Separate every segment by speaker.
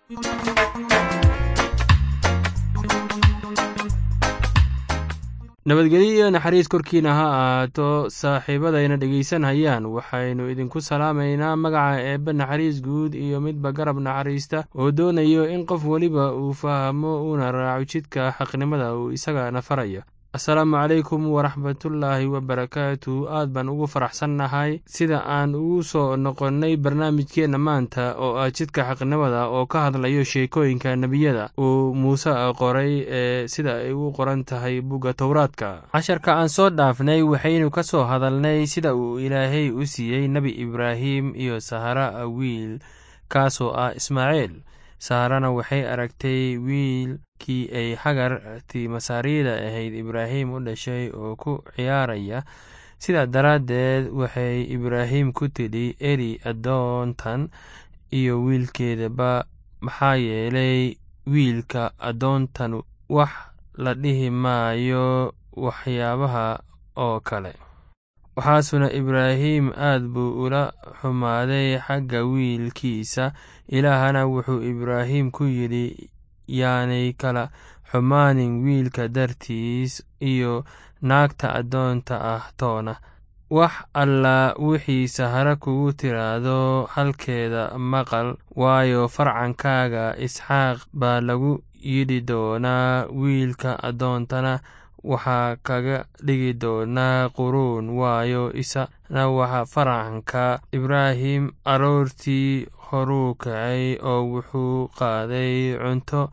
Speaker 1: nabadgelyo iyo naxariis korkiina ha ahaato saaxiibadayna dhegaysanhayaan waxaynu idinku salaamaynaa magaca eebbe naxariis guud iyo midba garab naxariista oo doonayo in qof weliba uu fahmo uuna raaco jidka xaqnimada uu isagana farayo asalaamu calaykum waraxmatullaahi wabarakaatu aad baan ugu faraxsannahay sida aan ugu soo noqonnay barnaamijkeenna maanta oo ah jidka xaqnimada oo ka hadlayo sheekooyinka nebiyada uu muuse qoray ee sida ay u qoran tahay bugga towraadka casharka aan soo dhaafnay waxaynu ka soo hadalnay sida uu ilaahay u siiyey nebi ibraahim iyo sahara wiil kaasoo ah ismaaciil saharana waxay aragtay wiilkii ay xagartii masaarida ahayd ibraahim u dhashay oo ku ciyaaraya sidaa daraaddeed waxay ibraahim ku tidhi eri addoontan iyo wiilkeedaba maxaa yeelay wiilka addoontan wax la dhihi maayo waxyaabaha oo kale waxaasuna ibraahim aad buu ula xumaaday xagga wiilkiisa ilaahana wuxuu ibraahim ku yidhi yaanay kala xumaanin wiilka dartiis iyo naagta addoonta ah toona wax alla wixii sahara kugu tiraahdo halkeeda maqal waayo farcankaaga isxaaq baa lagu yidhi doonaa wiilka addoontana waxaa kaga dhigi doonaa quruun waayo isana waxa farcanka ibraahim aroortii horuu kacay oo wuxuu qaaday cunto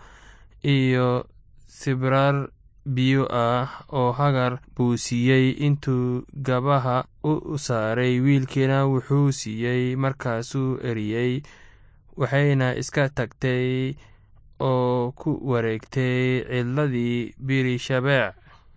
Speaker 1: iyo sibrar biyo ah oo hagar buu siiyey intuu gabaha u saaray wiilkiina wuxuu siiyey markaasuu eriyey waxayna iska tagtay oo ku wareegtay cidladii birishabeec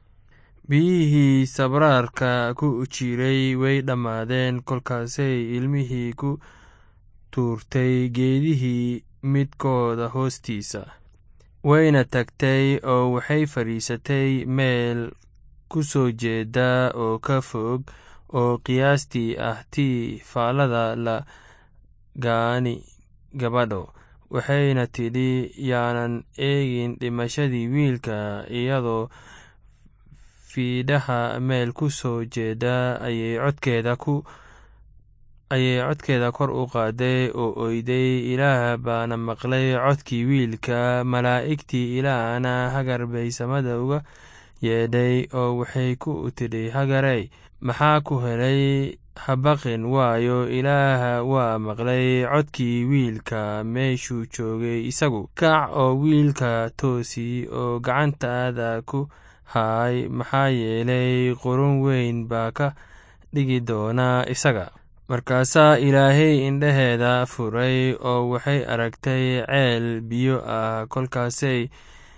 Speaker 1: biyihii sabraarka ku jiray way dhammaadeen kolkaasay ilmihii ku tuurtay geedihii midkooda hoostiisa wayna tagtay oo waxay fadhiisatay meel ku soo jeeda oo ka fog oo qiyaastii ah tii faallada la gaani gabadho waxayna tidhi yaanan eegin dhimashadii wiilka iyadoo fiidhaha meel ku soo jeeda ayay codkeeda ku ayay codkeeda kor u qaaday oo oyday ilaah baana maqlay codkii wiilka malaa'igtii ilaahna hagar bay samada uga yeedhay oo waxay ku tidhi hagarey maxaa ku helay habaqin waayo ilaaha waa maqlay codkii wiilka meeshuu joogay isagu kac oo wiilka toosi oo gacantaada ku haay maxaa yeelay qurun weyn baa ka dhigi doonaa isaga markaasaa ilaahay indhaheeda furay oo waxay aragtay ceel biyo ah kolkaasay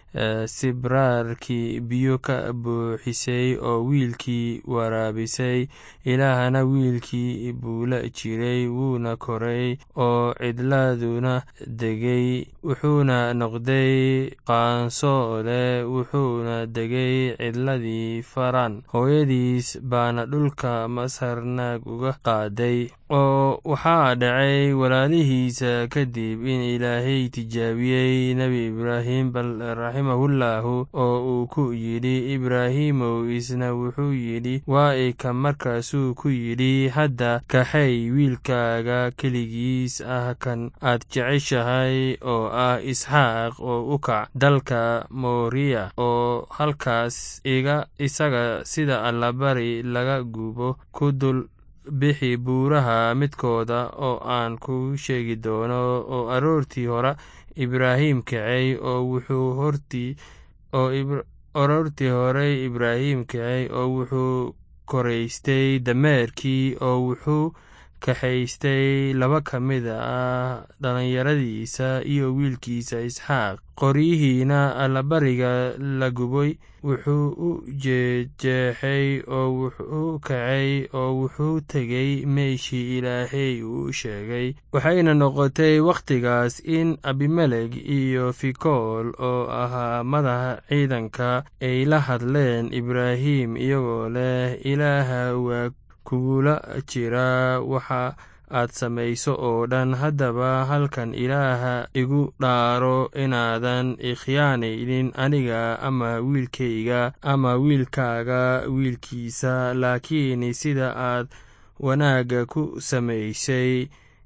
Speaker 1: sibraarkii biyo ka buuxisay oo wiilkii waraabisay ilaahana wiilkii buu la jiray wuuna koray oo cidladuna degay wuxuuna noqday qaanso leh wuxuuna degay cidladii faran hooyadiis baana dhulka masar naag uga qaaday oo waxaa dhacay walaalihiisa kadib in ilaahay tijaabiyey nebi ibraahim bal raximahullaahu oo uu ku yidhi ibraahimow isna wuxuu yidhi waa ika markaasuu ku yidhi hadda kaxay wiilkaaga keligiis ah kan aad jeceshahay oo ah isxaaq oo u kac dalka mooriya oo halkaas iga isaga sida allabari laga gubo ku dul bixi buuraha midkooda oo aan kuu sheegi doono oo aroortii hore ibraahim kacay oo wuxuu hortii oo aroortii horey ibraahim kacay oo wuxuu koraystay dameerkii oo wuxuu kaxaystay laba ka mid ah dhallinyaradiisa iyo wiilkiisa isxaaq qoryihiina allabariga la gubay wuxuu u jeejeexay oo wuxuu kacay oo wuxuu tegey meeshii ilaahay uu sheegay waxayna noqotay wakhtigaas in abimelek iyo fikool oo ahaa madaxa ciidanka ay la hadleen ibraahim iyagoo leh ilaaha waa kugula jira waxa aad samayso oo dhan haddaba halkan ilaaha igu dhaaro inaadan ikhyaanaynin aniga ama wiilkayga ama wiilkaaga wiilkiisa laakiin sida aad wanaagga ku samaysay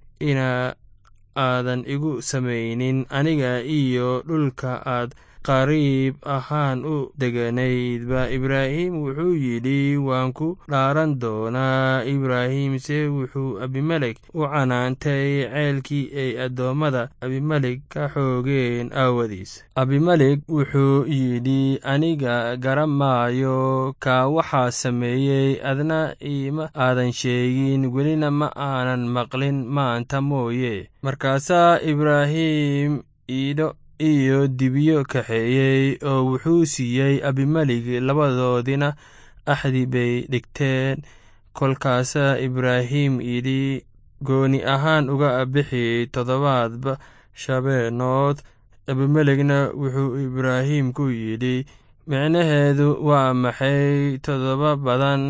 Speaker 1: ina aadan igu samaynin aniga iyo dhulka aad qariib ahaan u deganaydba ibraahim wuxuu yidhi waan ku dhaaran doonaa ibraahimse wuxuu abimelek u canaantay ceelkii ay addoommada abimelek ka xoogeen aawadiis abimelek wuxuu yidhi aniga garan maayo kaa waxaa sameeyey adna iima aadan sheegin welina ma aanan maqlin maanta mooye markaasaa ibraahim iidho iyo dibyo kaxeeyey oo wuxuu siiyey abimelig labadoodina axdi bay dhigteen kolkaasaa ibraahim yidhi gooni ahaan uga bixi toddobaadba shabeenood abimelegna wuxuu ibraahim ku yidhi micnaheedu waa maxay toddoba badan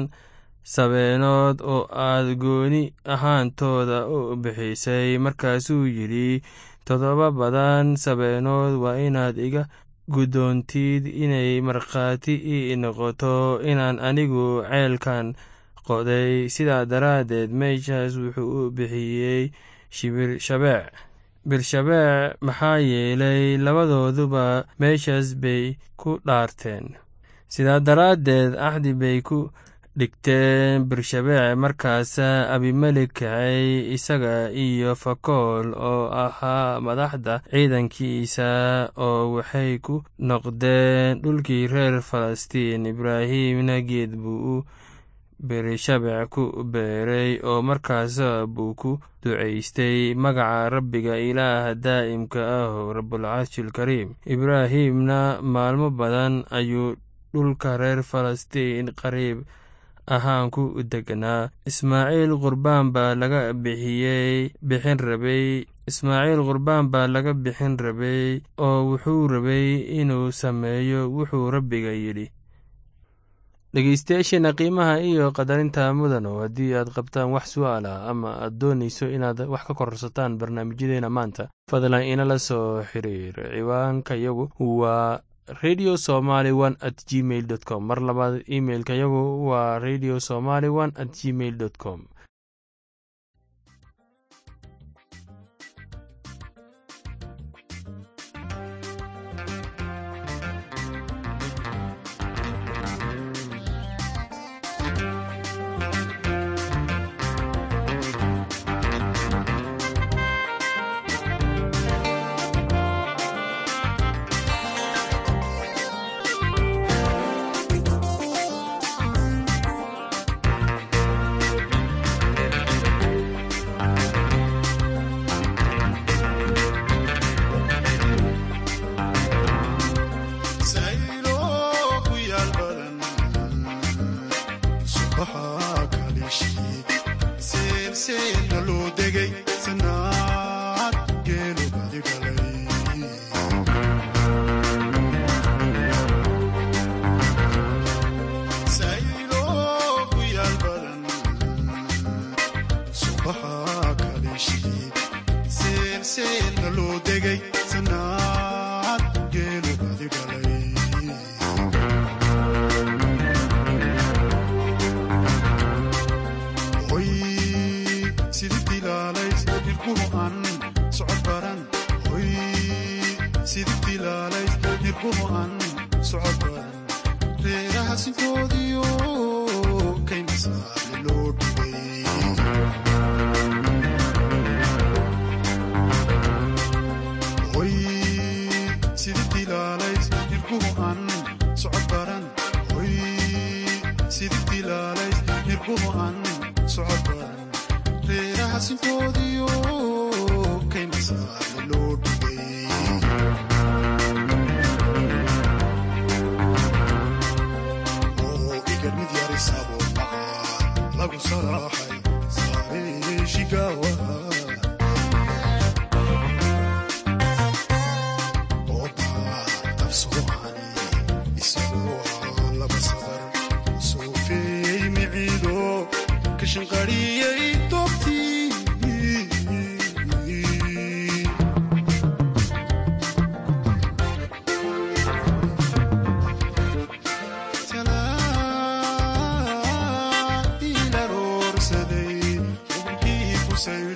Speaker 1: sabeenood oo aad gooni ahaantooda u bixisay markaasuu yidhi toddoba badan sabeenood waa inaad iga guddoontid inay markhaati ii noqoto inaan anigu ceelkan qoday sidaa daraaddeed meeshaas wuxuu u bixiyey shibirshabeec birshabeec maxaa yeelay labadooduba meeshaas bay ku dhaarteen sidaa daraaddeed axdi bay ku dhigteen birshabeec markaasaa abimelek kacay isaga iyo fakool oo ahaa madaxda ciidankiisa oo waxay ku noqdeen dhulkii reer falastiin ibraahimna geed buu u birshabeec ku beeray oo markaasa buu ku ducaystay magaca rabbiga ilaaha daa'imka ah oo rabulcarshilkariim ibraahimna maalmo badan ayuu dhulka reer falastiin qariib ahaan ku degnaa ismaaciil qurbaan baa laga bixiyey bixin rabay ismaaciil qurbaan baa laga bixin rabay oo wuxuu rabay inuu sameeyo wuxuu rabbiga yidhi dhegeystayaasheena qiimaha iyo qadarinta mudano haddii aad qabtaan wax su'aal ah ama aad doonayso inaad wax ka kororsataan barnaamijyadeena maanta fadlan inala soo xiriir ciwaanka yagu waa radio somaly one at gmail dot com mar labaad imailka yagu waa radio somaly one at gmail dot com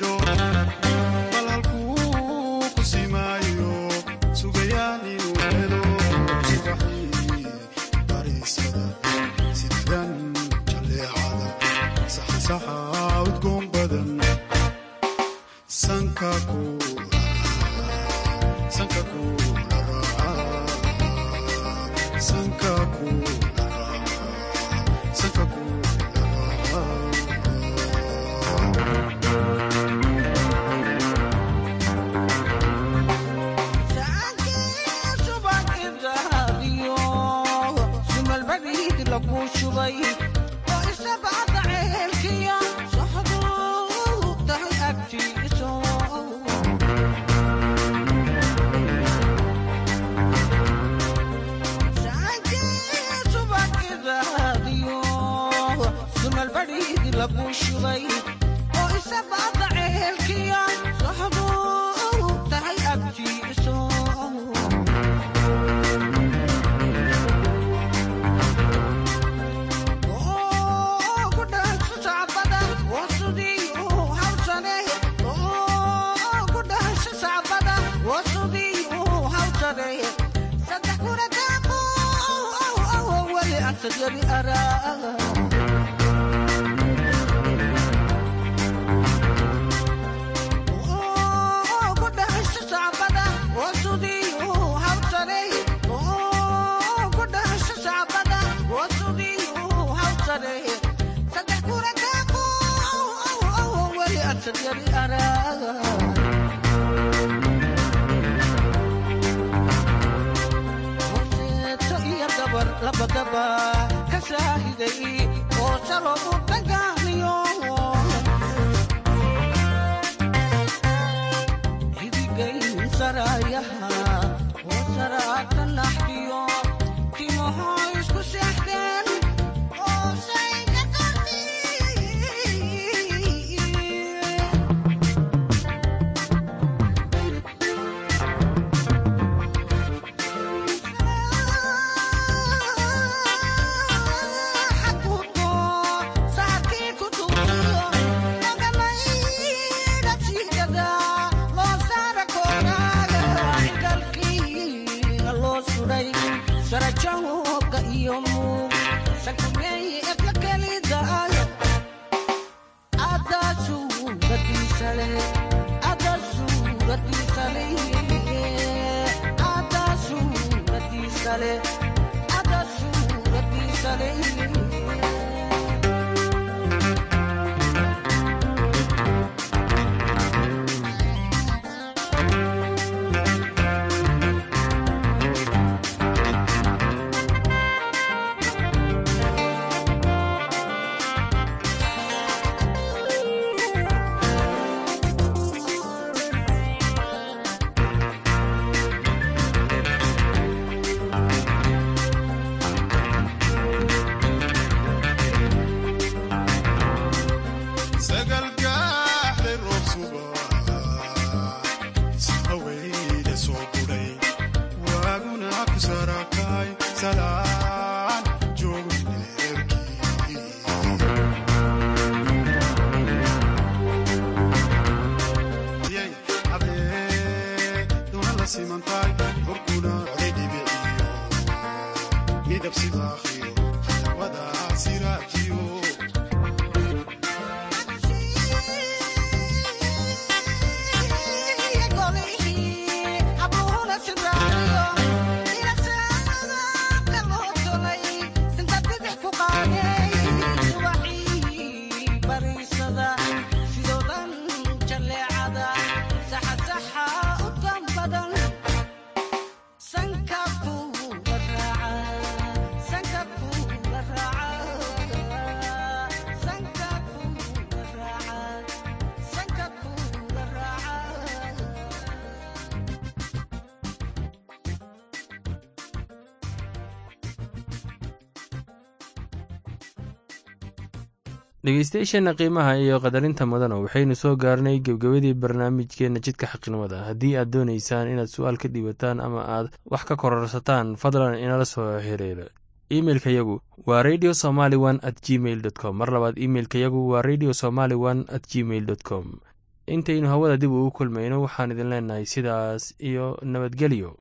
Speaker 1: dhegeystayaasheenna qiimaha iyo qadarinta mudana waxaynu soo gaarnay gebgabadii barnaamijkeenna jidka xaqnimada haddii aad doonaysaan inaad su-aal ka dhiibataan ama aad wax ka kororsataan fadlan inala soo xiriira imeilka yagu waa radio somaly one at gmail dot com mar labaad imeilka yagu waa radio somaly one at gmail dot com intaynu hawada dib ugu kulmayno waxaan idin leenahay sidaas iyo nabadgelyo